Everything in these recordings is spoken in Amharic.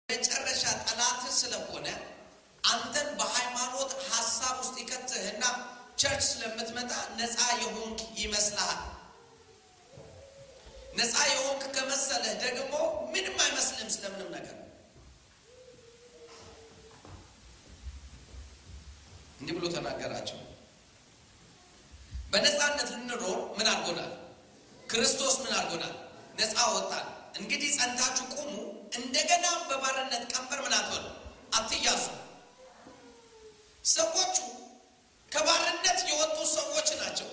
መጨረሻ ጠላትህ ስለሆነ አንተን በሃይማኖት ሀሳብ ውስጥ ይከትህና ቸርች ስለምትመጣ ነፃ የሆንክ ይመስልሃል። ነፃ የሆንክ ከመሰለህ ደግሞ ምንም አይመስልም ስለምንም ነገር። እንዲህ ብሎ ተናገራቸው። በነፃነት ልንኖር ምን አድርጎናል? ክርስቶስ ምን አድርጎናል? ነፃ ወጣን። እንግዲህ ጸንታችሁ ቁሙ፣ እንደገና በባርነት ቀንበር ምን አትበሉ፣ አትያዙ። ሰዎቹ ከባርነት የወጡ ሰዎች ናቸው።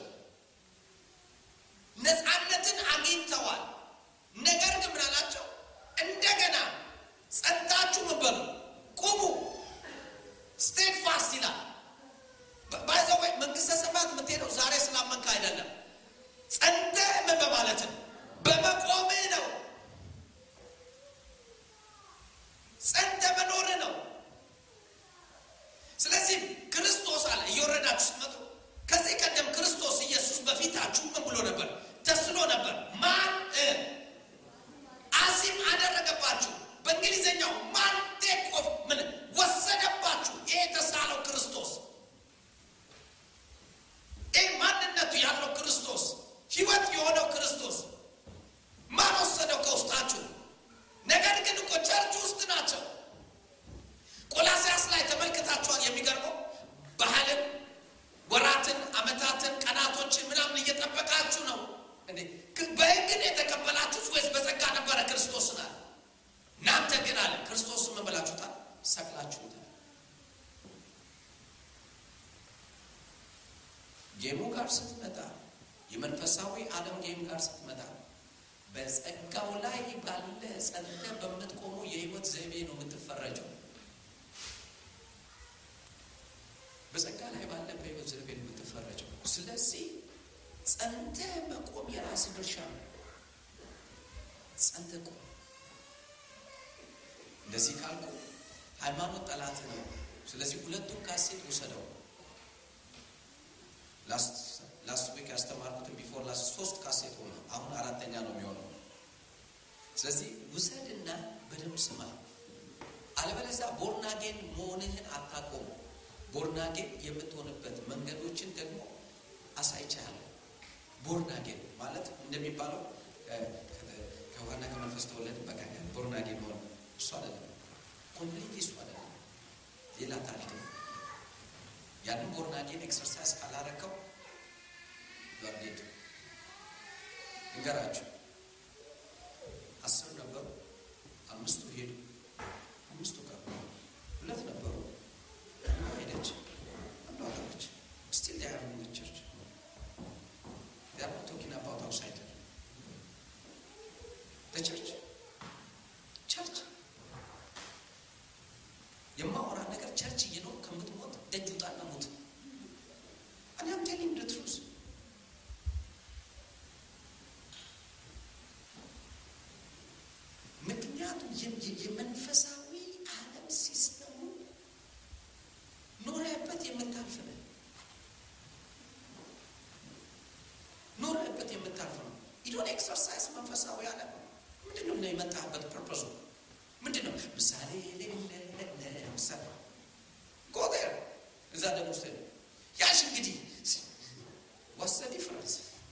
ነፃነትን አግኝተዋል። ነገር ግን ምን አላቸው? እንደገና ጸንታችሁ ምን በሉ ቁሙ። ስቴድ ፋስት ይላል። ባይዘወይ መንግስተ ሰማያት የምትሄደው ዛሬ ስላመንክ አይደለም። ጸንተህ ምን በማለትን በመቆምህ ነው። ጸንተህ መኖርህ ነው። ስለዚህ ክርስቶስ አለ እየወረዳችሁ ስትመጡ ከዚህ ቀደም ክርስቶስ ኢየሱስ በፊታችሁ ምን ብሎ ነበር? ተስሎ ነበር። ማን አዚም አደረገባችሁ። በእንግሊዝኛው ማን ቴክ ኦፍ ምን ወሰደባችሁ። ይሄ የተሳለው ክርስቶስ ይህ ማንነቱ ያለው ክርስቶስ ህይወት የሆነው ክርስቶስ ማን ወሰደው ከውስጣችሁ? ነገር ግን እኮ ቸርች ውስጥ ናቸው። ቆላሲያስ ላይ ተመልክታችኋል። የሚገርመው ባህልን፣ ወራትን፣ አመታትን፣ ቀናቶችን ምናምን እየጠበቃችሁ ነው እንዴ? በህግን የተቀበላችሁት ወይስ በጸጋ ነበረ? ክርስቶስን አለ። እናንተ ግን አለ ክርስቶስን ምን ብላችሁታል? ሰቅላችሁታል። ጌሙ ጋር ስትመጣ የመንፈሳዊ ዓለም ጌም ጋር ስትመጣ በጸጋው ላይ ባለ ጸንተ በምትቆሙ የህይወት ዘይቤ ነው የምትፈረጀው። በጸጋ ላይ ባለ በህይወት ዘይቤ ነው የምትፈረጀው። ስለዚህ ጸንተ መቆም የራስ ድርሻ ነው። ጸንተ ቆም። እንደዚህ ካልኩ ሃይማኖት ጠላት ነው። ስለዚህ ሁለቱም ካሴት ውሰደው። ላስት ዊክ ያስተማርኩትን ቢፎር ላስት ሶስት ካሴት ሆነ። አሁን አራተኛ ነው የሚሆነው። ስለዚህ ውሰድና በደንብ ስማ። አለበለዚያ ቦርናጌን መሆንህን አታቆሙ። ቦርናጌን የምትሆንበት መንገዶችን ደግሞ አሳይቻለሁ። ቦርናጌን ማለት እንደሚባለው ከውሃና ከመንፈስ ተወለድ በቃ ቦርናጌን ሆነ እሱ አይደለም። ኮምፕሊት እሱ አይደለም፣ ሌላ ታሪክ ነው። ያንን ቦርናጌን ኤክሰርሳይዝ ካላረከው ጓርዴድ እንገራችሁ አስር ነበሩ፣ አምስቱ ሄዱ፣ አምስቱ ቀሩ። ሁለት ነበሩ፣ አንዷ ሄደች፣ አንዷ ቀረች። ስቲል they are in the church. They are not talking about outsider. The church. ቸርች የማወራ ነገር ቸርች እየኖር ከምትሞት ደጅ ውጣና ሞት። እኔ አም ቴሊንግ ዘ ትሩዝ ምክንያቱም የመንፈሳዊ ዓለም ሲስተሙ ኖረህበት የምታልፍ ነህ። ኖረህበት የምታልፍ ነው። ኢዶን ኤክሰርሳይዝ መንፈሳዊ ዓለም ምንድን ነው የመጣህበት ፐርፐሱ ምንድን ነው? ምሳሌ የሌለ ምሳሌ ጎር እዛ ደግሞ ስ ያሽ እንግዲህ ዋሰ ዲፍረንስ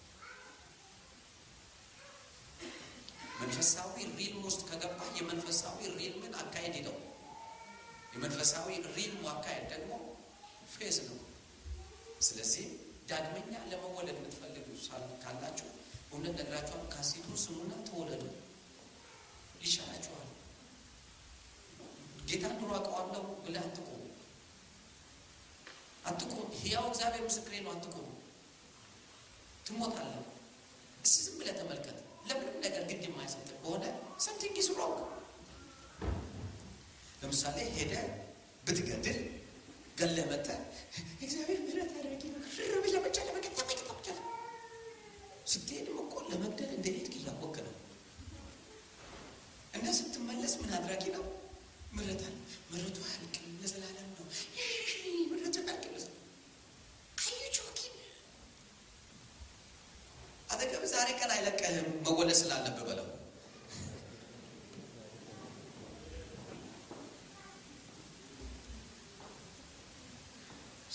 መንፈሳዊ ሪልም ውስጥ ከገባ የመንፈሳዊ ሪልምን አካሄድ ነው። የመንፈሳዊ ሪልሙ አካሄድ ደግሞ ፌዝ ነው። ስለዚህ ዳግመኛ ለመወለድ የምትፈልጉ ካላችሁ እውነት ነግራችኋል። ካሴቱን ስሙና ተወለዱ ይሻላችኋል። ጌታን ድሮ አውቀዋለሁ ብለህ አትቁም፣ አትቁም። ሕያው እግዚአብሔር ምስክሬ ነው። አትቁም፣ ትሞታለህ። እስኪ ዝም ብለህ ተመልከት። ለምንም ነገር ግድ የማይሰጥ በሆነ ሰምቲንግ ኢዝ ሮንግ። ለምሳሌ ሄደህ ብትገድል ገለህ መተህ እግዚአብሔር ምሕረት አድርጊ ሽርብ ለመጫ ለመቀጣ መቀጣ ስትሄድም እኮ ለመግደል እንደሄድክ እያወቅህ ነው እና ስትመለስ ምን አድራጊ ነው? ምሕረት አለ። ምሕረቱ አያልቅም ለዘላለም ነው። ምሕረቱ አያልቅም ለዘላለም አዩጆኪን አጠገብ ዛሬ ቀን አይለቀህም መወለድ ስላለብህ በለው።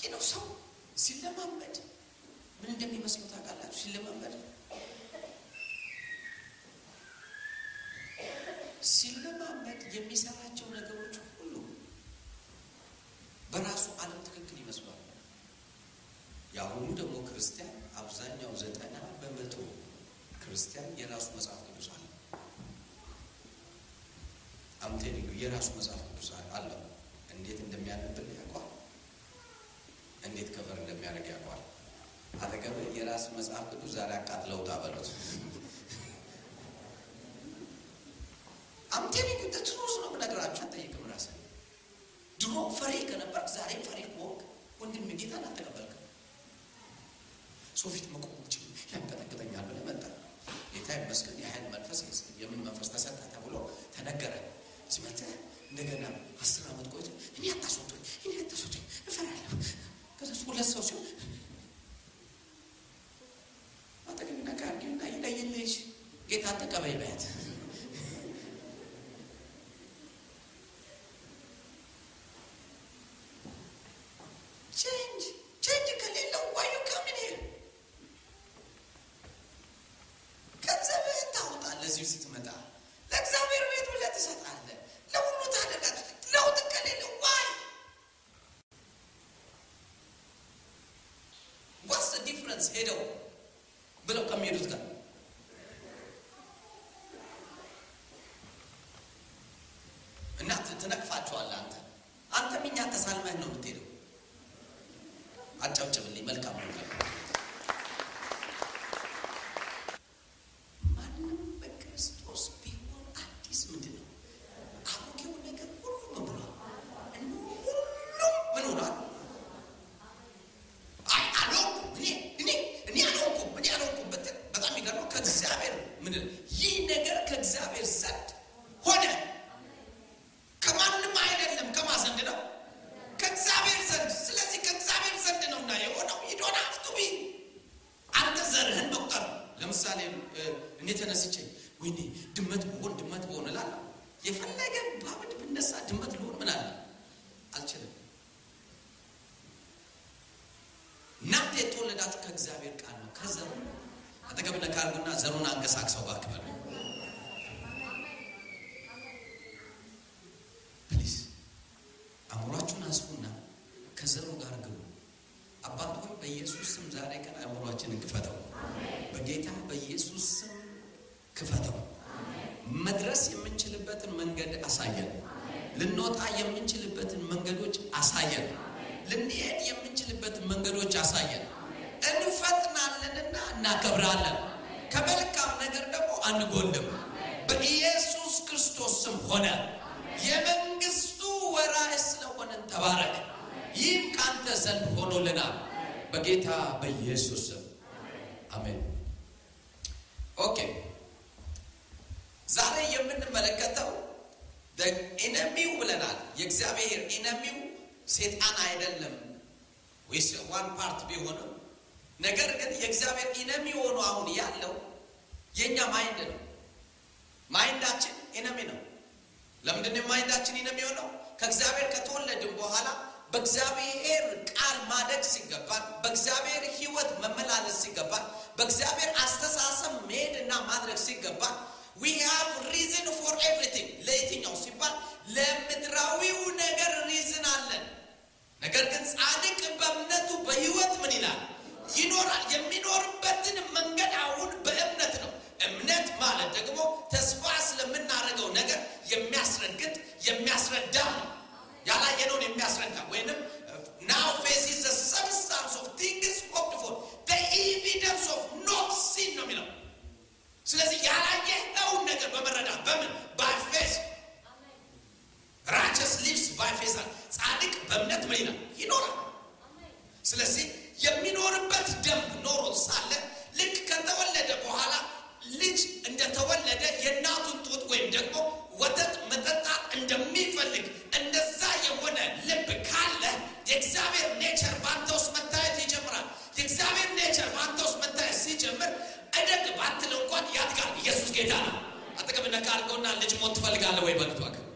ይህ ነው ሰው ሲለማመድ ምን እንደሚመስለው ታውቃላችሁ? ሲለማመድ ሲለማመድ የሚሰራቸው ነገሮች ሁሉ በራሱ ዓለም ትክክል ይመስሏል። የአሁኑ ደግሞ ክርስቲያን አብዛኛው ዘጠና በመቶ ክርስቲያን የራሱ መጽሐፍ ቅዱስ አለ። አምቴን የራሱ መጽሐፍ ቅዱስ አለው። እንዴት እንደሚያነብል ያውቋል። እንዴት ከበር እንደሚያደርግ ያውቋል። አጠገብ የራስ መጽሐፍ ቅዱስ ዛሬ አቃጥለውታ በሉት። አምቴን ትሩስ ነው የምነግራችሁ። አጠይቅም ራስህ ድሮ ፈሪ ከነበር ዛሬም ፈሪ ከሆንክ ወንድም ጌታን አልተቀበልክም። ሰው ፊት መቆሞች ያንቀጠቅጠኛል ብለህ መጣ። ጌታ ይመስገን የኃይል መንፈስ የምን መንፈስ ተሰጠ ተብሎ ተነገረ። ሲመጥህ እንደገና አስር ዓመት ቆይቶ እኔ አታስወጡኝ፣ እኔ አታስወጡኝ እፈራለሁ። ከዛ ሁለት ሰው ሲሆን አጠገቢና ከአርጌና ይለይልሽ ጌታን ተቀበይ በያት። ቼንጅ ቼንጅ ከሌለው ዋዩ ከምን ሄር ገንዘብህን ታወጣለህ። እዚሁ ስትመጣ ለእግዚአብሔር ቤት ብለህ ትሰጣለህ። ለሁሉ ታደርጋለህ። ለውጥ ከሌለው ዋይ ዋትስ ዲፍረንስ ሄደው ብለው ከሚሄዱት ጋር እና ትነቅፋቸዋለህ። አንተ አንተም እኛ ተሳልመህ ነው የምትሄደው። አጨብጭብልኝ። መልካም ነው። ማንም በክርስቶስ ቢሆን አዲስ ምንድን ነው? አሮጌው ነገር ሁሉ ምን ብሏል? ሁሉም ምን ሆኗል? አይ አልሆንኩም እኔ እኔ እኔ አልሆንኩም እኔ አልሆንኩም ብትል በጣም የሚገርመው ከእግዚአብሔር ምንድን ይህ ነገር ከእግዚአብሔር ዘንድ ሆነ። ከማንም አይደለም። ከማ ዘንድ ነው? ከእግዚአብሔር ዘንድ። ስለዚህ ከእግዚአብሔር ዘንድ ነው እና የሆነው ይዶን አፍቱቢ አንተ ዘርህን መቁጠር። ለምሳሌ እኔ ተነስቼ ወይኔ ድመት ብሆን ድመት ብሆን እላለሁ። የፈለገ ባብድ ብነሳ ድመት ልሆን ምን አለ አልችልም። እናንተ የተወለዳችሁ ከእግዚአብሔር ቃል ነው፣ ከዘሩ አጠገብ ነካርጉና ዘሩን አንቀሳቅሰው ባክበሉ ፕሊዝ አእምሯችሁን አስፉና ከዘሩ ጋር ግቡ። አባት ሆይ በኢየሱስ ስም ዛሬ ቀን አእምሯችንን ክፈተው፣ በጌታ በኢየሱስ ስም ክፈተው። መድረስ የምንችልበትን መንገድ አሳየን። ልንወጣ የምንችልበትን መንገዶች አሳየን። ልንሄድ የምንችልበትን መንገዶች አሳየን። እንፈጥናለንና እናከብራለን። ከመልካም ነገር ደግሞ አንጎልም። በኢየሱስ ክርስቶስ ስም ሆነ። የመንግስቱ ወራሽ ስለሆነን ተባረክ። ይህም ካንተ ዘንድ ሆኖልናል በጌታ በኢየሱስ ስም አሜን። ኦኬ ዛሬ የምንመለከተው ኢነሚው ብለናል። የእግዚአብሔር ኢነሚው ሴጣን አይደለም ወይስ ዋን ፓርት ቢሆንም ነገር ግን የእግዚአብሔር ኢነሚ ሆኖ አሁን ያለው የእኛ ማይንድ ነው። ማይንዳችን ኢነሚ ነው። ለምንድን ነው ማይንዳችን ኢነሚ የሆነው? ከእግዚአብሔር ከተወለድን በኋላ በእግዚአብሔር ቃል ማደግ ሲገባን፣ በእግዚአብሔር ሕይወት መመላለስ ሲገባን፣ በእግዚአብሔር አስተሳሰብ መሄድና ማድረግ ሲገባን ዊ ሃቭ ሪዝን ፎር ኤቭሪቲንግ ለየትኛው ሲባል ለምድራዊው ነገር ሪዝን አለን። ነገር ግን ጻድቅ በእምነቱ በሕይወት ምን ይላል ይኖራል። የሚኖርበትን መንገድ አሁን በእምነት ነው። እምነት ማለት ደግሞ ተስፋ ስለምናደርገው ነገር የሚያስረግጥ የሚያስረዳ ነው። ያላየነውን የሚያስረዳ ወይንም ናው ፌስ ኢዝ ዘ ሰብስታንስ ኦፍ ቲንግስ ሆፕድ ፎር ዘ ኤቪደንስ ኦፍ ኖት ሲን ነው የሚለው። ስለዚህ ያላየኸውን ነገር በመረዳት በምን ባይ ፌስ ራቸስ ሊቭስ ባይ ፌስ አለ። ጻድቅ በእምነት ምን ይላል ይኖራል። ስለዚህ የሚኖርበት ደንብ ኖሮት ሳለ ልክ ከተወለደ በኋላ ልጅ እንደተወለደ የእናቱን ጡት ወይም ደግሞ ወተት መጠጣት እንደሚፈልግ እንደዛ የሆነ ልብ ካለ የእግዚአብሔር ኔቸር በአንተ ውስጥ መታየት ይጀምራል። የእግዚአብሔር ኔቸር በአንተ ውስጥ መታየት ሲጀምር እደግ ባትል እንኳን ያድጋል። ኢየሱስ ጌታ ነው። አጠገብ ነካ አድርገውና ልጅ ሞት ትፈልጋለህ ወይ በልቷል